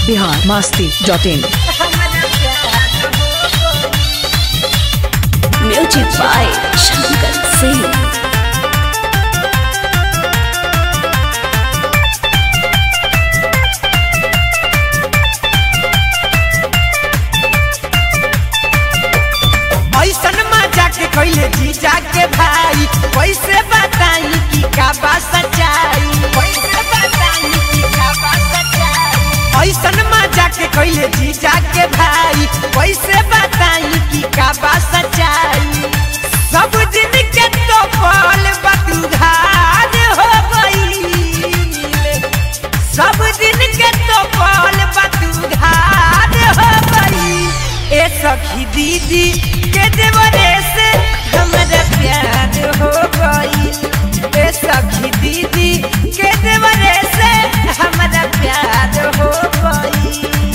Bihar Masti dot in music by Shankar Singh ऐसन मजा के कैले जीजा के भाई कैसे बताई कि का बा सच्चाई कैसे बताई कि का बा सच्चाई ऐसन मजा के कैले जीजा के भाई कैसे बताई कि का बा सच्चाई सब दिन के तो पल बतुधार हो गई सब दिन के तो पल बतुधार हो गई ए सखी दीदी के देवरे से हमरा प्यार हो गई ए सखी दीदी के देवरे से हमरा प्यार हो गई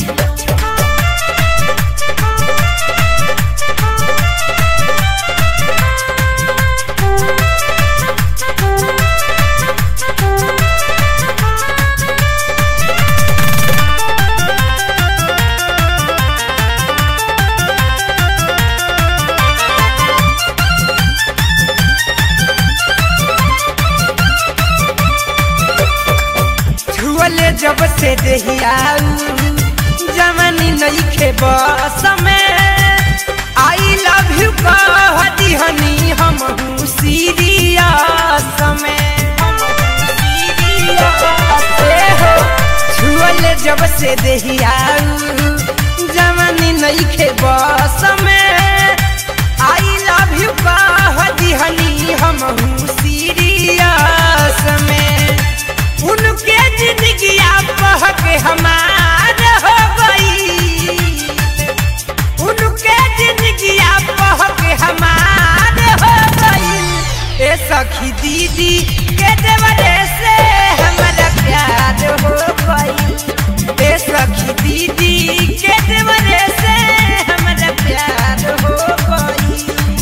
छुअले जब से देहियाऊ जवानी नइखे बस में आई लव यू कह दिहनी हम सीरियस में ए हो, छुअले जब से देहियाऊ जवानी नइखे बस में आई लव यू कह दिहनी हम सीरियस में उनके जिंदगी बह के हमार हो गई उनके जिंदगी बह के हमार हो गई ए सखी दीदी के देवरे से हमारा प्यार हो गई ए सखी दीदी के देवरे से हमारा प्यार हो गई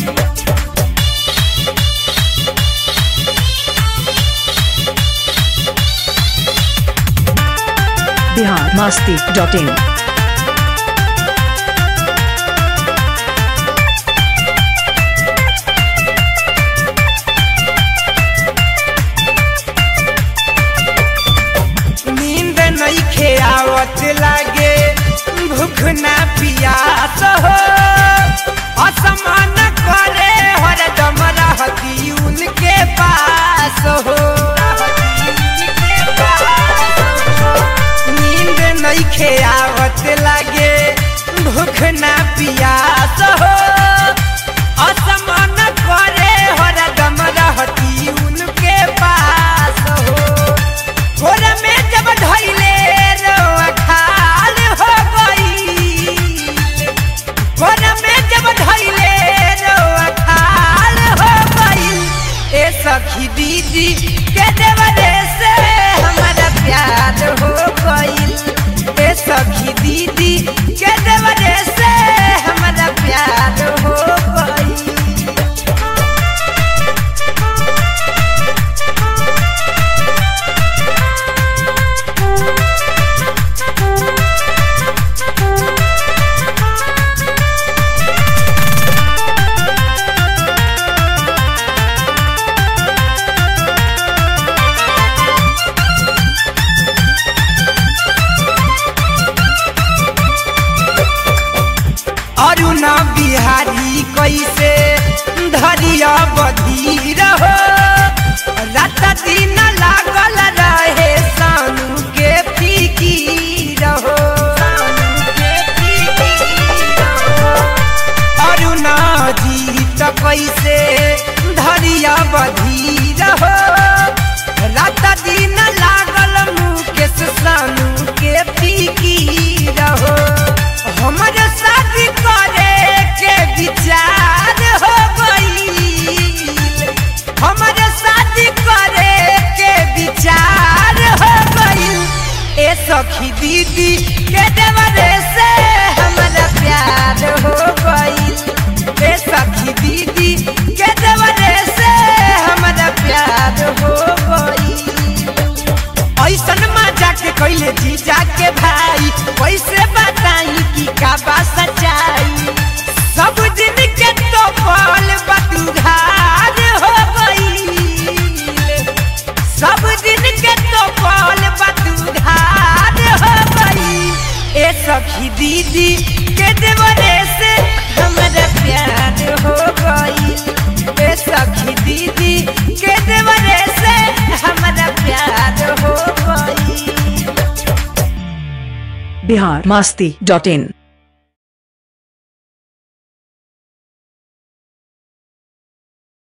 बिहार मास्ती डॉट इन नींद नहीं आवत लागे भूख ना पियास हो असमान करे हरदम रहती उनके पास हो नींद नहीं आवत लागे भूख ना पियास हो असमान करे हरदम रहती उनके पास हो घोर में जब ढैले रोआ खाल हो गई घोर में जब ढैले रोआ खाल हो गई ए सखी दीदी के देवरे से हमारा प्यार हो गई ए सखी दीदी के देवरे से हमारा प्यार हो गई अरुणा बिहारी कैसे धरिया बधीर हो रात दिन लागल रहे सानू के फिकीर हो अरुणा जी त कैसे धरिया बधीर हो रात दिन लागल मुकेश सानू के फिकीर हो हमर शादी करे के विचार हो गई हमर शादी करे के विचार हो गई ए सखी दीदी के देवरे से हमारा प्यार हो गई ए सखी दीदी के देवरे से हमारा प्यार हो गई ऐसन मजा के कैले जीजा के भाई सखी दीदी के देवरे से हमरा प्यार हो गई ए सखी दीदी के देवरे से हमरा प्यार हो गई बिहार मस्ती डॉट इन